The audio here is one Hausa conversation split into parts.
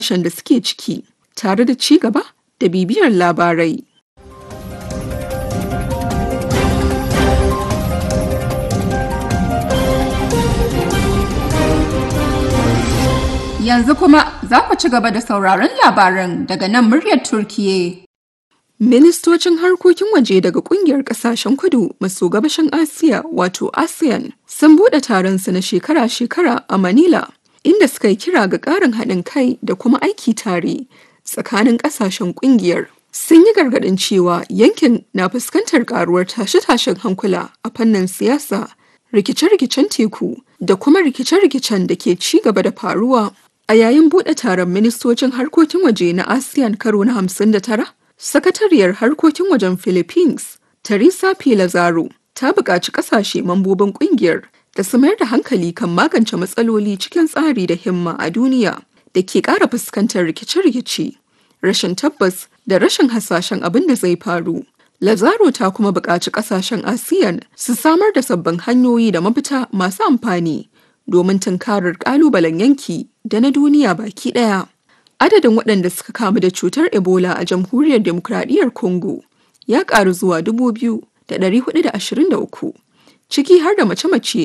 da suke ciki tare da ci gaba da bibiyar labarai. Yanzu kuma za ku ci gaba da sauraron labaran daga nan muryar Turkiye. Ministocin harkokin waje daga kungiyar kasashen kudu maso gabashin Asiya wato ASEAN sun buɗe taronsu na shekara-shekara a Manila, inda suka yi kira ga ƙarin haɗin kai da kuma aiki tare tsakanin ƙasashen kungiyar. Sun yi gargaɗin cewa yankin na fuskantar ƙaruwar tashe-tashen hankula a fannin siyasa, rikice-rikicen teku da kuma rikice-rikicen da ke ci gaba da faruwa. A yayin buɗe taron ministocin harkokin waje na ASEAN karo na 59, Sakatariyar harkokin wajen Philippines, Teresa P. Lazaro, ta buƙaci ƙasashe mambobin ƙungiyar da su mayar da hankali kan magance matsaloli cikin tsari da himma a duniya da ke ƙara fuskantar rikice-rikice, rashin tabbas da rashin hasashen abin da zai faru. Lazaro ta kuma buƙaci ƙasashen ASEAN su samar da sabbin hanyoyi da mafita masu amfani domin tunkarar ƙalubalen yanki da na duniya baki ɗaya. Adadin waɗanda suka kamu da cutar Ebola a Jamhuriyar Demokradiyyar Congo ya ƙaru zuwa 2,423, ciki har da mace-mace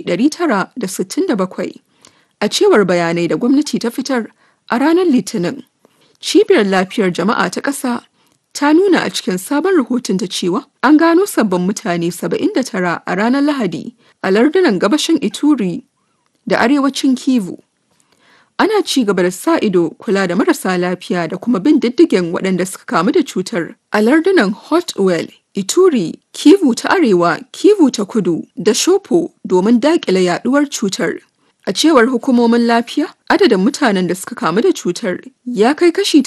967, a cewar bayanai da gwamnati ta fitar a ranar Litinin. Cibiyar Lafiyar Jama'a ta ƙasa ta nuna a cikin sabon rahotonta cewa an gano sabbin mutane 79 a ranar Lahadi a lardunan gabashin Ituri da arewacin Kivu. ana ci gaba da sa ido kula da marasa lafiya da kuma bin diddigin waɗanda suka kamu da cutar a lardunan hotwell ituri kivu ta arewa kivu ta kudu da shopo domin daƙile yaduwar cutar a cewar hukumomin lafiya adadin mutanen da suka kamu da cutar ya kai kashi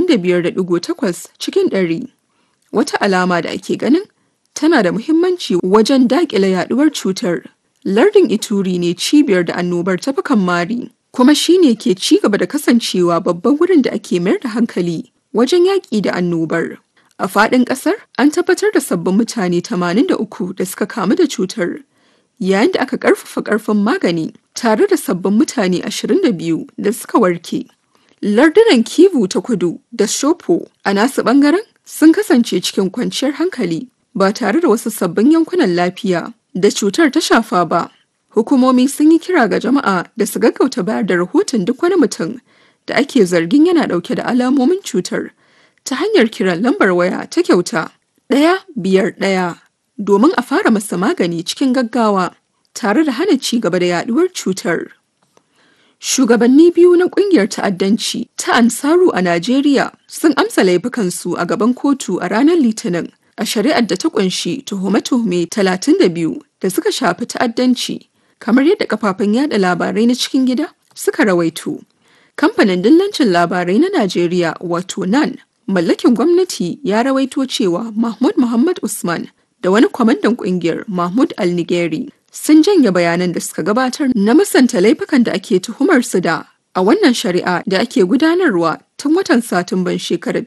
85.8 cikin ɗari. wata alama da ake ganin tana da muhimmanci wajen daƙile yaduwar cutar lardin ituri ne cibiyar da annobar tafi mari kuma shi ne ke ci gaba da kasancewa babban wurin da ake mayar da hankali wajen yaƙi da annobar. A faɗin ƙasar an tabbatar da sabbin mutane 83 da suka kamu da cutar, yayin da aka ƙarfafa ƙarfin magani tare da sabbin mutane 22 da suka warke. Lardunan Kivu ta kudu da Shopo a nasu ɓangaren sun kasance cikin kwanciyar hankali ba tare da wasu sabbin yankunan lafiya da cutar ta shafa ba. hukumomi sun yi kira ga jama'a da su gaggauta bayar da rahoton duk wani mutum da ake zargin yana dauke da alamomin cutar ta hanyar kiran lambar waya ta kyauta ɗaya biyar ɗaya domin a fara masa magani cikin gaggawa tare da hana ci gaba da yaduwar cutar. Shugabanni biyu na kungiyar ta'addanci ta Ansaru a Najeriya sun amsa laifukansu a gaban kotu a ranar Litinin a shari'ar da ta kunshi tuhume-tuhume 32 da suka shafi ta'addanci kamar yadda kafafen yada labarai na cikin gida suka rawaito. Kamfanin dillancin labarai na Najeriya wato NAN mallakin gwamnati ya rawaito cewa Mahmud Muhammad Usman da wani kwamandan kungiyar Mahmud Al-Nigeri sun janye bayanan da suka gabatar na musanta laifukan da ake tuhumar su da a wannan shari'a da ake gudanarwa tun watan Satumban shekarar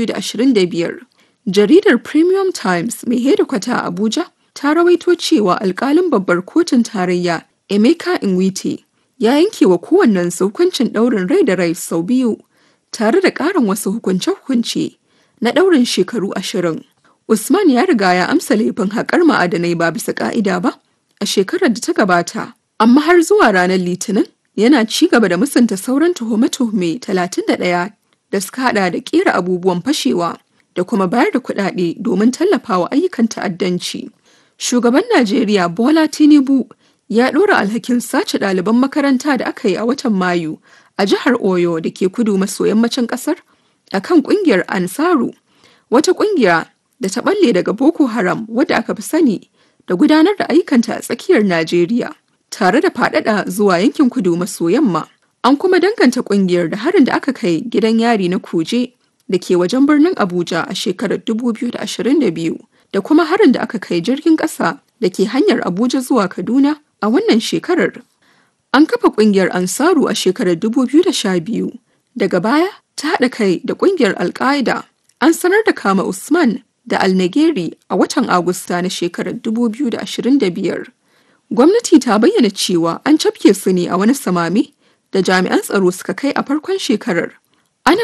2025. Jaridar Premium Times mai hedikwata a Abuja ta rawaito cewa alkalin babbar kotun tarayya Emeka Nwite ya yanke wa kowannen hukuncin ɗaurin rai da rai sau biyu tare da ƙarin wasu hukunce-hukunce na ɗaurin shekaru ashirin. Usman ya riga ya amsa laifin haƙar ma'adanai ba bisa ƙa'ida ba a shekarar da ta gabata, amma har zuwa ranar Litinin yana ci gaba da musanta sauran tuhume-tuhume 31 da suka hada da ƙera abubuwan fashewa da kuma bayar da kuɗaɗe domin tallafawa ayyukan ta'addanci. Shugaban Najeriya Bola Tinubu ya ɗora alhakin sace ɗaliban makaranta da aka yi a watan Mayu a jihar Oyo da ke kudu maso yammacin ƙasar a kan ƙungiyar Ansaru, wata ƙungiya da ta ɓalle daga Boko Haram wadda aka fi sani da gudanar da ayyukanta a tsakiyar Najeriya, tare da faɗaɗa zuwa yankin kudu maso yamma. An kuma danganta ƙungiyar da harin da aka kai gidan yari na Kuje da ke wajen birnin Abuja a shekarar 2022. da kuma harin da aka kai jirgin ƙasa da ke hanyar Abuja zuwa Kaduna a wannan shekarar. An kafa ƙungiyar Ansaru a shekarar 2012. Daga baya ta haɗa kai da ƙungiyar Al-Qaeda. An sanar da kama Usman da Al-Nageri a watan Agusta na shekarar 2025. Gwamnati ta bayyana cewa an cafke su ne a wani samami da jami'an tsaro suka kai a farkon shekarar